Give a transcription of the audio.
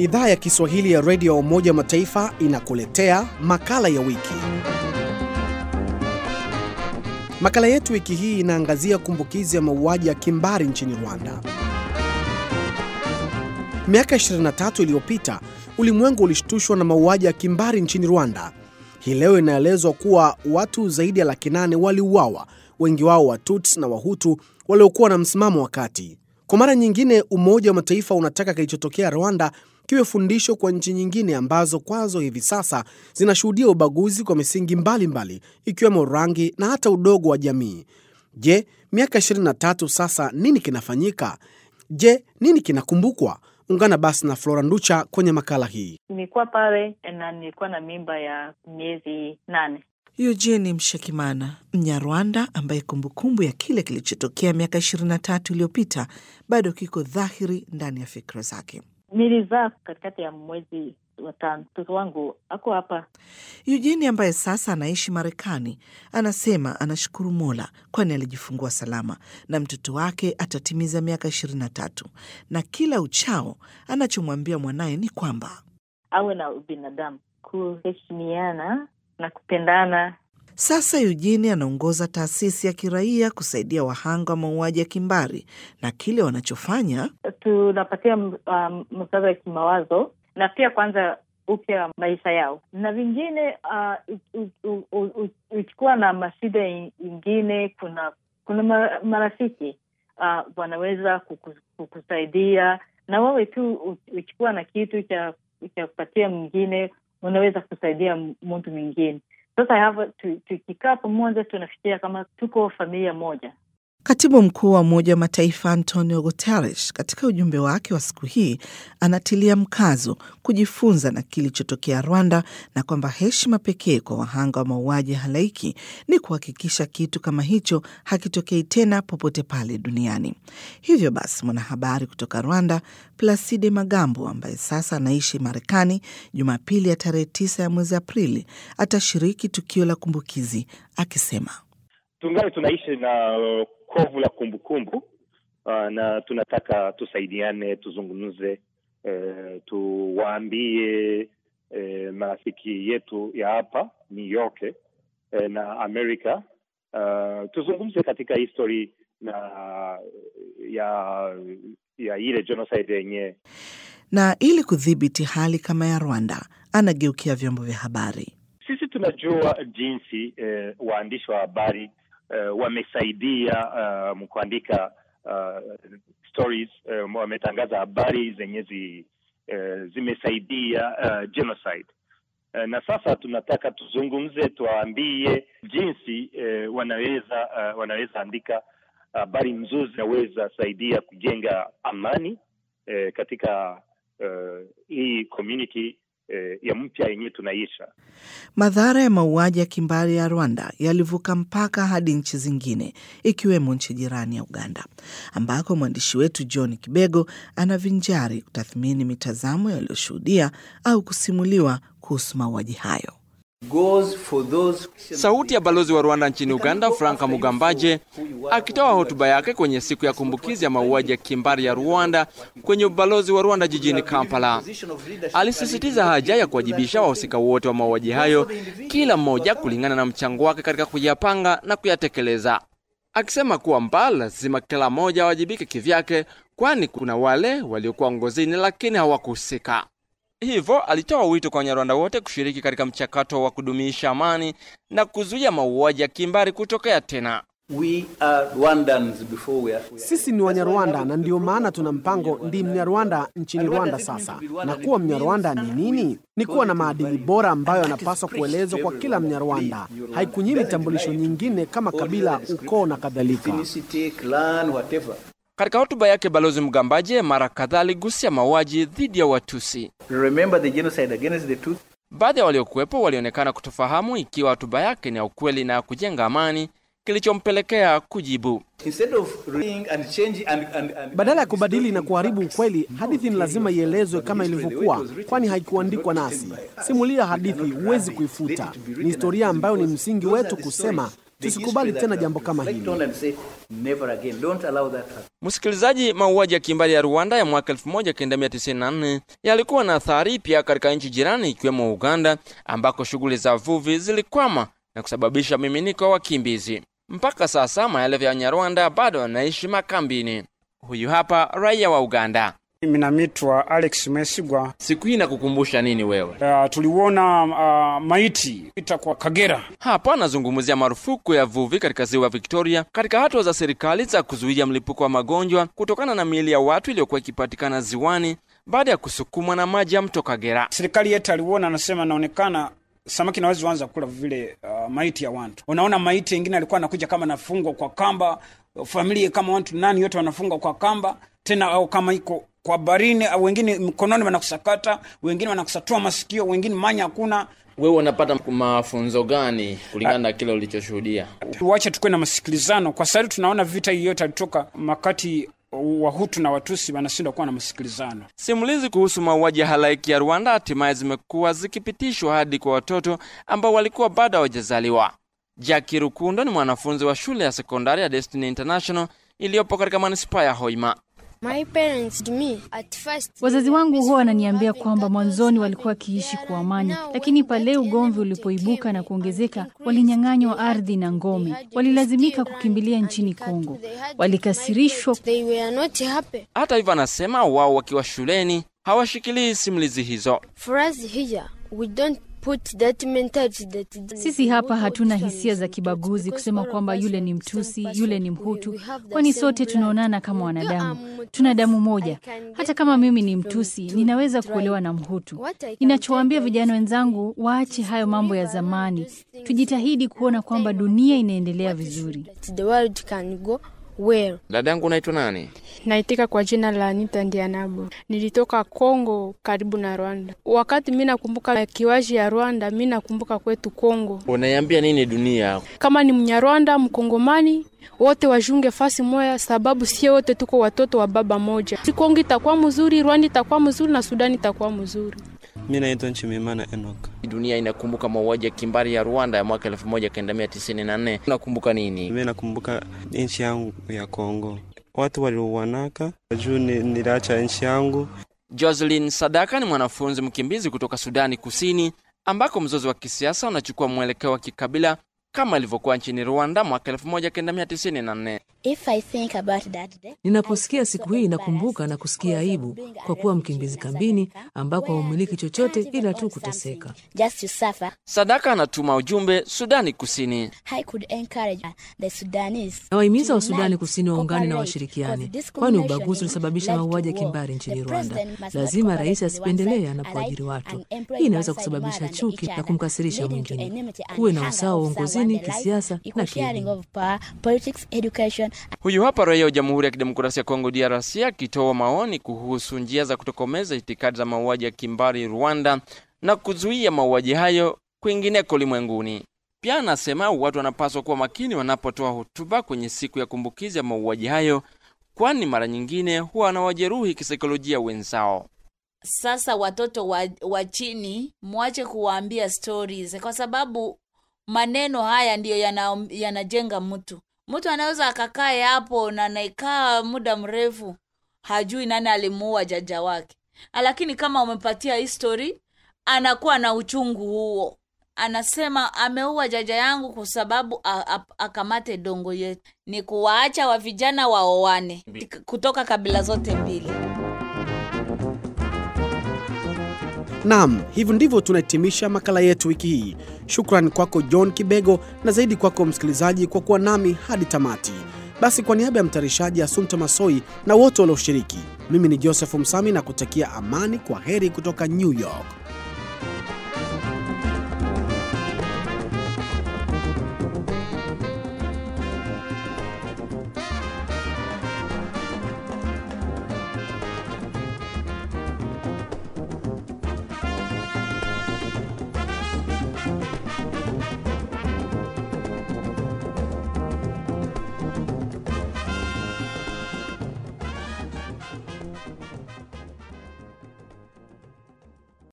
Idhaa ya Kiswahili ya redio ya Umoja wa Mataifa inakuletea makala ya wiki. Makala yetu wiki hii inaangazia kumbukizi ya mauaji ya kimbari nchini Rwanda. Miaka 23 iliyopita ulimwengu ulishtushwa na mauaji ya kimbari nchini Rwanda. Hii leo inaelezwa kuwa watu zaidi ya laki nane waliuawa, wengi wao Watuts na Wahutu waliokuwa na msimamo wa kati. Kwa mara nyingine, Umoja wa Mataifa unataka kilichotokea Rwanda kiwe fundisho kwa nchi nyingine ambazo kwazo hivi sasa zinashuhudia ubaguzi kwa misingi mbalimbali ikiwemo rangi na hata udogo wa jamii. Je, miaka 23 sasa nini kinafanyika? Je, nini kinakumbukwa? Ungana basi na Flora Nducha kwenye makala hii. Nilikuwa pale na nilikuwa na mimba ya miezi nane. Eugene Mshekimana, Mnyarwanda ambaye kumbukumbu ya kile kilichotokea miaka ishirini na tatu iliyopita bado kiko dhahiri ndani ya fikra zake. Nilizaa katikati ya mwezi wa tano. Mtoto wangu ako hapa. Eugene ambaye sasa anaishi Marekani anasema anashukuru Mola kwani alijifungua salama na mtoto wake atatimiza miaka ishirini na tatu na kila uchao anachomwambia mwanaye ni kwamba awe na ubinadamu, kuheshimiana na kupendana. Sasa Eugene anaongoza taasisi ya kiraia kusaidia wahanga wa mauaji ya kimbari, na kile wanachofanya Tunapatia um, msaada wa kimawazo na pia kwanza upya maisha yao, na vingine uchukua na mashida ingine. Kuna kuna marafiki uh, wanaweza kukus, kukusaidia na wewe tu uchukua na kitu cha cha kupatia mwingine, unaweza kusaidia mtu mwingine. Sasa hapa tukikaa pamoja, tunafikiria kama tuko familia moja. Katibu mkuu wa Umoja wa Mataifa Antonio Guterres katika ujumbe wake wa siku hii anatilia mkazo kujifunza na kilichotokea Rwanda na kwamba heshima pekee kwa wahanga wa mauaji halaiki ni kuhakikisha kitu kama hicho hakitokei tena popote pale duniani. Hivyo basi, mwanahabari kutoka Rwanda Placide Magambo ambaye sasa anaishi Marekani, Jumapili ya tarehe tisa ya mwezi Aprili atashiriki tukio la kumbukizi akisema tungali tunaishi na kovu la kumbukumbu uh, na tunataka tusaidiane, tuzungumze, uh, tuwaambie uh, marafiki yetu ya hapa New York uh, na Amerika uh, tuzungumze katika history na ya ya ile genocide yenyewe. Na ili kudhibiti hali kama ya Rwanda, anageukia vyombo vya habari. Sisi tunajua jinsi uh, waandishi wa habari Uh, wamesaidia uh, kuandika uh, stories uh, wametangaza habari zenye zi, uh, zimesaidia uh, genocide uh, na sasa tunataka tuzungumze, tuwaambie jinsi uh, wanaweza uh, wanaweza andika habari nzuri zinaweza saidia kujenga amani uh, katika uh, hii community ya mpya yenyewe tunaisha. Madhara ya mauaji ya kimbari ya Rwanda yalivuka mpaka hadi nchi zingine ikiwemo nchi jirani ya Uganda, ambako mwandishi wetu John Kibego anavinjari kutathmini mitazamo yaliyoshuhudia au kusimuliwa kuhusu mauaji hayo. Sauti ya balozi wa Rwanda nchini Uganda, Franka Mugambaje, akitoa hotuba yake kwenye siku ya kumbukizi ya mauaji ya kimbari ya Rwanda kwenye ubalozi wa Rwanda jijini Kampala, alisisitiza haja ya kuwajibisha wahusika wote wa mauaji hayo, kila mmoja kulingana na mchango wake katika kuyapanga na kuyatekeleza, akisema kwamba lazima kila mmoja awajibike kivyake, kwani kuna wale waliokuwa ngozini lakini hawakuhusika. Hivyo alitoa wito kwa Wanyarwanda wote kushiriki katika mchakato wa kudumisha amani na kuzuia mauaji ya kimbari kutokea tena. We are Rwandans before we are... Sisi ni Wanyarwanda na ndio maana tuna mpango Ndi Mnyarwanda nchini Rwanda. Sasa na kuwa Mnyarwanda ni nini? Ni kuwa na maadili bora ambayo yanapaswa kuelezwa kwa kila Mnyarwanda. Haikunyimi tambulisho nyingine kama kabila, ukoo na kadhalika. Katika hotuba yake Balozi Mgambaje mara kadhaa aligusia mauaji dhidi ya Watusi. Baadhi ya waliokuwepo walionekana kutofahamu ikiwa hotuba yake ni ya ukweli na ya kujenga amani, kilichompelekea kujibu. Badala ya kubadili na kuharibu ukweli, hadithi ni lazima ielezwe kama ilivyokuwa, kwani haikuandikwa nasi. Simulia hadithi, huwezi kuifuta. Ni historia ambayo ni msingi wetu kusema Tusikubali tena jambo kama Reflect hili. on and say, never again. Don't allow that happen. Msikilizaji, mauaji ya kimbari ya Rwanda ya mwaka 1994 yalikuwa na athari pia katika nchi jirani ikiwemo Uganda, ambako shughuli za vuvi zilikwama na kusababisha miminiko wa wakimbizi. Mpaka sasa maelfu ya Wanyarwanda bado wanaishi makambini. Huyu hapa raia wa Uganda. Mimi namitwa Alex Mwesigwa. Siku hii nakukumbusha nini wewe? Uh, tuliuona uh, maiti ita kwa Kagera. Hapa anazungumzia marufuku ya vuvi katika ziwa Victoria katika hatua za serikali za kuzuia mlipuko wa magonjwa kutokana na miili ya watu iliyokuwa ikipatikana ziwani baada ya kusukumwa na maji ya mto Kagera. Serikali yetu aliuona, anasema naonekana samaki nawezi anza kula vile uh, maiti ya watu. Unaona maiti yengine alikuwa anakuja kama nafungwa kwa kamba, familia kama watu nani yote wanafungwa kwa kamba tena, au kama iko kwa barini, au wengine mkononi wanakusakata, wengine wanakusatua masikio, wengine manya hakuna. Wewe unapata mafunzo gani kulingana na kile ulichoshuhudia? Tuache tukuwe na masikilizano. Kwa sasa tunaona vita hii yote alitoka makati Wahutu na Watusi wanashindwa kuwa na masikilizano. Simulizi kuhusu mauaji ya halaiki ya Rwanda hatimaye zimekuwa zikipitishwa hadi kwa watoto ambao walikuwa bado hawajazaliwa. Jackie Rukundo ni mwanafunzi wa shule ya sekondari ya Destiny International iliyopo katika manispaa ya Hoima. My parents to me at first, Wazazi wangu huwa wananiambia kwamba mwanzoni walikuwa wakiishi kwa amani, lakini pale ugomvi ulipoibuka na kuongezeka, walinyang'anywa ardhi na ngome, walilazimika kukimbilia nchini Kongo, walikasirishwa. they were not happy. Hata hivyo, anasema wao wakiwa shuleni hawashikilii simulizi hizo. For us here, we don't put that mentality that Sisi hapa hatuna hisia za kibaguzi kusema kwamba yule ni Mtusi, yule ni Mhutu, kwani sote tunaonana kama wanadamu, tuna damu moja. Hata kama mimi ni Mtusi, ninaweza kuolewa na Mhutu. Ninachowaambia vijana wenzangu, waache hayo mambo ya zamani, tujitahidi kuona kwamba dunia inaendelea vizuri. that the world can go well. Dada yangu unaitwa nani? Naitika kwa jina la Anita Ndianabo. Nilitoka Kongo karibu na Rwanda. Wakati mi nakumbuka kiwaji ya Rwanda, mi nakumbuka kwetu Kongo. Unaiambia nini dunia? Kama ni Mnyarwanda, Mkongomani, wote wajunge fasi moya, sababu sie wote tuko watoto wa baba moja. Si Kongo itakuwa mzuri, Rwanda itakuwa mzuri na Sudani itakuwa mzuri. Mi naitwa Nchimimana Enoch. Dunia inakumbuka mauaji ya kimbari ya Rwanda ya mwaka 1994. Unakumbuka nini? Mi nakumbuka nchi yangu ya Kongo, watu waliuanaka juu ni, niliacha nchi yangu. Jocelyn Sadaka ni mwanafunzi mkimbizi kutoka Sudani Kusini, ambako mzozo wa kisiasa unachukua mwelekeo wa kikabila kama ilivyokuwa nchini Rwanda mwaka 1994. If I think about that day, Ninaposikia siku hii nakumbuka na kusikia aibu kwa kuwa mkimbizi kambini ambako haumiliki chochote ila tu kuteseka. just to suffer, Sadaka anatuma ujumbe Sudani Kusini. I could encourage the Sudanese. Nawahimiza Wasudani Kusini waungane na washirikiane, kwani ubaguzi ulisababisha mauaji ya kimbari nchini Rwanda. Lazima rais asipendelee anapoajiri watu. Hii inaweza kusababisha chuki na kumkasirisha mwingine. Kuwe na usawa wa uongozini, kisiasa na sharing kielimu. of power, politics, education, Huyu hapa raia wa Jamhuri ya Kidemokrasia ya Kongo DRC akitoa maoni kuhusu njia za kutokomeza itikadi za mauaji ya kimbari Rwanda na kuzuia mauaji hayo kwingineko ulimwenguni. Pia anasema watu wanapaswa kuwa makini wanapotoa hotuba kwenye siku ya kumbukizi ya mauaji hayo, kwani mara nyingine huwa wanawajeruhi kisaikolojia wenzao. Sasa watoto wa, wa chini mwache kuwaambia stories, kwa sababu maneno haya ndiyo yana- yanajenga mtu. Mtu anaweza akakae hapo na naikaa muda mrefu, hajui nani alimuua jaja wake, lakini kama umepatia history, anakuwa na uchungu huo, anasema ameua jaja yangu kwa sababu a- a- akamate dongo yetu. Ni kuwaacha wa vijana waoane kutoka kabila zote mbili. Naam, hivyo ndivyo tunahitimisha makala yetu wiki hii. Shukran kwako John Kibego na zaidi kwako msikilizaji kwa kuwa nami hadi tamati. Basi kwa niaba ya mtayarishaji Asumta Masoi na wote walioshiriki, mimi ni Joseph Msami na kutakia amani. Kwa heri kutoka New York.